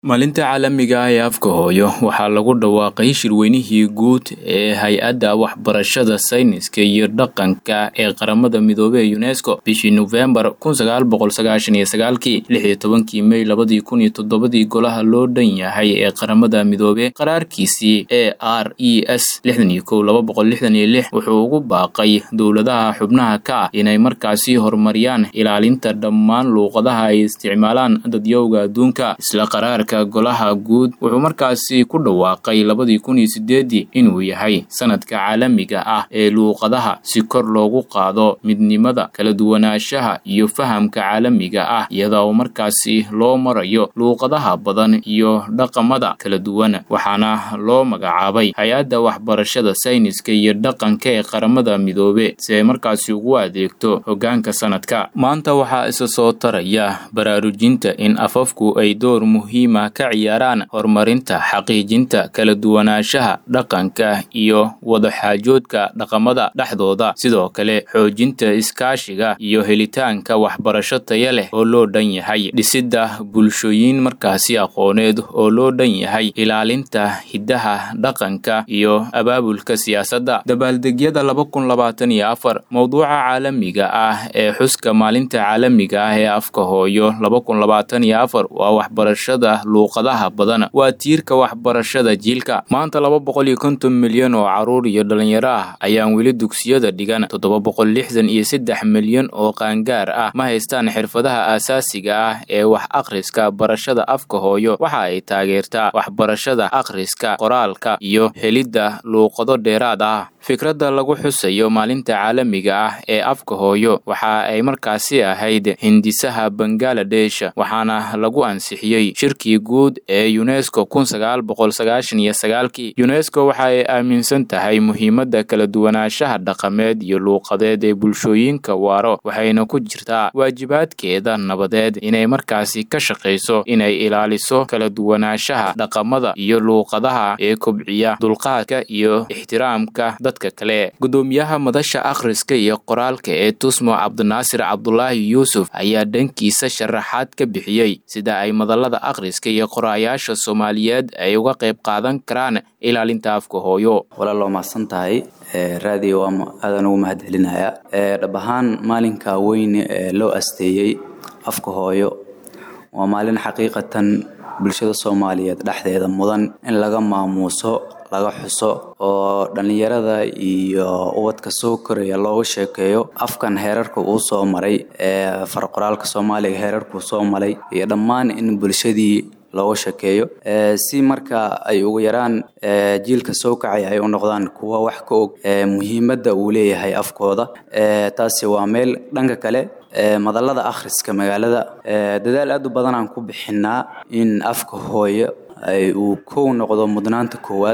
maalinta caalamiga ah ee afka hooyo waxaa lagu dhawaaqay shirweynihii guud ee hay-adda waxbarashada sayniska iyo dhaqanka ee qaramada midoobey ee unesco bishii nofembar kun sagaal boqol sagaashan iyo sagaalkii lix iyo tobankii mey labadii kun iyo toddobadii golaha loo dhan yahay ee qaramada midoobe qaraarkiisii e r e s lixdan iyo kow laba boqol lixdan iyo lix wuxuu ugu baaqay dowladaha xubnaha ka ah inay markaasi horumariyaan ilaalinta dhammaan luuqadaha ay isticmaalaan dadyowga adduunka isla qaraarka golaha guud wuxuu markaasi ku dhawaaqay labadii kun iyo sideedii inuu yahay sanadka caalamiga ah ee luuqadaha si kor loogu qaado midnimada kala duwanaanshaha iyo fahamka caalamiga ah iyada oo markaasi loo marayo luuqadaha badan iyo dhaqamada kala duwan waxaana loo magacaabay hay-adda waxbarashada sayniska iyo dhaqanka ee qaramada midoobe si ay markaasi ugu adeegto hoggaanka sanadka maanta waxaa isa soo taraya baraarujinta in afafku ay door muhiima ka ciyaaraan horumarinta xaqiijinta kala duwanaanshaha dhaqanka iyo wadaxaajoodka dhaqamada dhexdooda sidoo kale xoojinta iskaashiga iyo helitaanka waxbarasho taya leh oo loo dhan yahay dhisidda bulshooyin markaasi aqooneed oo loo dhan yahay ilaalinta hiddaha dhaqanka iyo abaabulka siyaasadda dabaaldegyada laba kun labaatan iyo afar mowduuca caalamiga ah ee xuska maalinta caalamiga ah ee afka hooyo laba kun labaatan iyo afar waa waxbarashada luuqadaha badan waa tiirka waxbarashada jiilka maanta laba boqol iyo konton milyan oo caruur iyo dhalinyaro ah ayaan weli dugsiyada dhigan toddoba boqol lixdan iyo saddex milyan oo qaangaar ah ma haystaan xirfadaha aasaasiga ah ee wax akhriska barashada afka hooyo waxa ay taageertaa waxbarashada akhriska qoraalka iyo helidda luuqado dheeraad ah fikradda lagu xusayo maalinta caalamiga ah ee afka hooyo waxa ay markaasi ahayd hindisaha bangaladesh waxaana lagu ansixiyey shirkii guud ee unesco kun sagaal boqol sagaashan iyo sagaalkii unesco waxa ay aaminsan tahay muhiimadda kala duwanaanshaha dhaqameed iyo luuqadeed ee bulshooyinka waaro waxayna ku jirtaa waajibaadkeeda nabadeed inay markaasi ka shaqayso inay ilaaliso kala duwanaanshaha dhaqamada iyo luuqadaha ee kobciya dulqaadka iyo ixtiraamka dadka kale gudoomiyaha madasha akhriska iyo qoraalka ee tusmo cabdinaasir cabdulaahi yuusuf ayaa dhankiisa sharaxaad ka bixiyey sida ay madallada akhriska iyo qoraayaasha soomaaliyeed ay uga qayb qaadan karaan ilaalinta afka hooyo walaal waa mahadsan tahay raadiyo waa aadan ugu mahad celinayaa dhab ahaan maalinka weyn ee loo asteeyey afka hooyo waa maalin xaqiiqatan bulshada soomaaliyeed dhexdeeda mudan in laga maamuuso laga xuso oo dhallinyarada iyo ubadka soo koraya looga sheekeeyo afkan heerarka uu soo maray ee farqoraalka soomaaliga heerarkuu soo maray iyo dhammaan in bulshadii looga sheekeeyo si marka ay ugu yaraan jiilka soo kacay ay u noqdaan kuwa wax ka og muhiimadda uu leeyahay afkooda taasi waa meel dhanka kale madallada akhriska magaalada dadaal aad u badan aan ku bixinaa in afka hooyo uu kow noqdo mudnaanta koowaad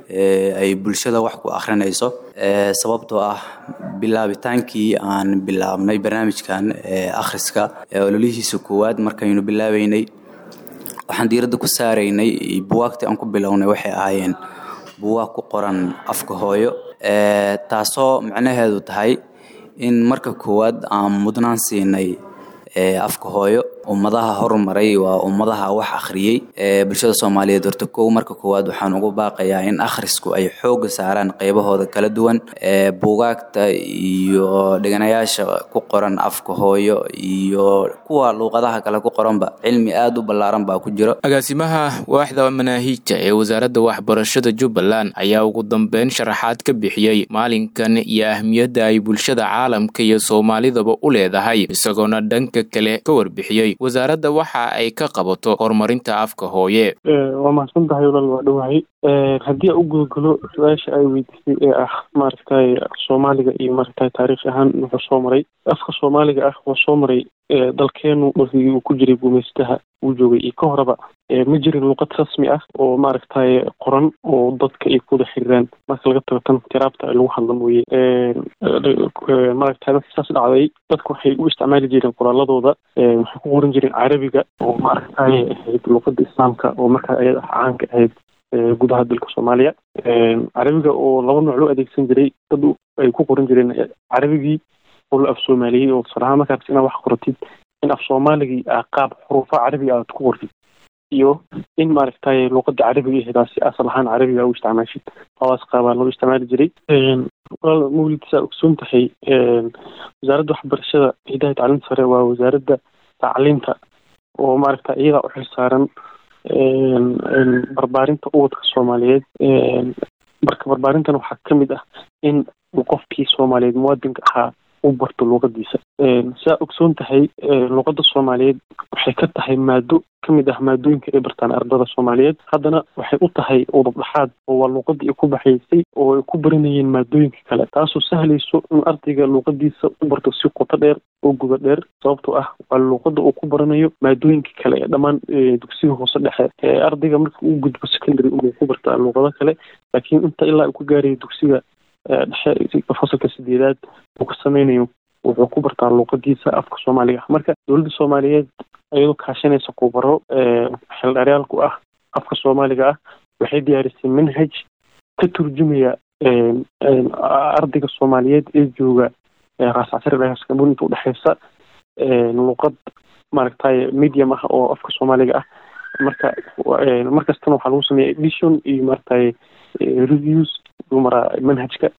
ay bulshada wax ku akhrinayso sababtoo ah bilaabitaankii aan bilaabnay barnaamijkan akhriska ololihiisa koowaad markaynu bilaabeynay waxaan diiradda ku saaraynay buwaagtii aan ku bilownay waxay ahaayeen buwaag ku qoran afka hooyo taasoo macnaheedu tahay in marka koowaad aan mudnaan siinay afka hooyo ummadaha horumaray waa ummadaha wax akhriyey bulshada soomaaliyeed horta kow marka koowaad waxaan ugu baaqayaa in akhrisku ay xooga saaraan qaybahooda kala duwan buugaagta iyo dhiganayaasha ku qoran afka hooyo iyo kuwa luuqadaha kale ku qoranba cilmi aad u ballaaran baa ku jiro agaasimaha waaxda manaahiijta ee wasaaradda waxbarashada jubbaland ayaa ugu dambeyn sharaxaad ka bixiyey maalinkan iyo ahmiyadda ay bulshada caalamka iyo soomaalidaba u leedahay isagoona dhanka kale ka warbixiyey wasaaradda waxa ay ka qabato horumarinta afka hooye waa mahadsan tahay walaal waa dhowahay haddii aan u gudagalo su-aasha ay weydiisay ee ah maaragtay soomaaliga iyo maaragtay taariikh ahaan wuxuu soo maray afka soomaaliga ah waa soo maray dalkeenu markii uu ku jiray gumaystaha uu joogay iyo ka horeba ma jirin luuqad rasmi ah oo maaragtay qoran oo dadka ay kuwada xiriiraan marka laga tago tan tiraabta lagu hadla mooye maaragtay markii saas dhacday dadku waxay u isticmaali jireen qoraaladooda waxay ku qoran jireen carabiga oo maaragtay ahayd luuqada islaamka oo markaa ayada ah caanka ahayd gudaha dalka soomaaliya carabiga oo laba nooc loo adeegsan jiray dad ay ku qoran jireen carabigii oo la af soomaaliyey oo tusaalahaan markaad inaad wax qoratid in af soomaaligii aa qaab xuruufa carabiga aad ku qortid iyo in maaragtay luuqada carabiga ihdaasi asal ahaan carabiga u isticmaashid hawaas qaabaa loo isticmaali jiray walaal mawlid saa ogsoon tahay wasaaradda waxbarashada hidaha tacliinta sare waa wasaaradda tacliinta oo maaragta iyadaa u xilsaaran barbaarinta ubadka soomaaliyeed marka barbaarintan waxaa kamid ah in qofkii soomaaliyeed muwaadinka ahaa u barto luuqadiisa saa ogsoon tahay luuqada soomaaliyeed waxay ka tahay maado kamid ah maadooyinka ay bartaan ardada soomaaliyeed haddana waxay u tahay udubdhaxaad oo waa luuqadii ay ku baxaysay oo ay ku baranayeen maadooyinka kale taasoo sahlayso in ardayga luuqadiisa u barto si qoto dheer oo guda dheer sababtoo ah waa luuqada uu ku baranayo maadooyinka kale ee dhammaan dugsiga hoose dhexe ardayga marka uu gudbo secondary uu ku bartaa luuqado kale laakiin inta ilaa uu ka gaarayo dugsiga dhexe fasalka sideedaad uu ka sameynayo wuxuu ku bartaa luuqadiisa afka soomaaliga ah marka dowladda soomaaliyeed iyadoo kaashanaysa kubaro xildharyaalku ah afka soomaaliga ah waxay diyaarisay manhaj ka turjumaya ardayga soomaaliyeed ee jooga raascasari dhagaskambun inta udhexeysa luuqad maaragtay medium ah oo afka soomaaliga ah marka markastana waxaa lagu sameeya edition iyo maaragtay reviews lagu maraa manhajka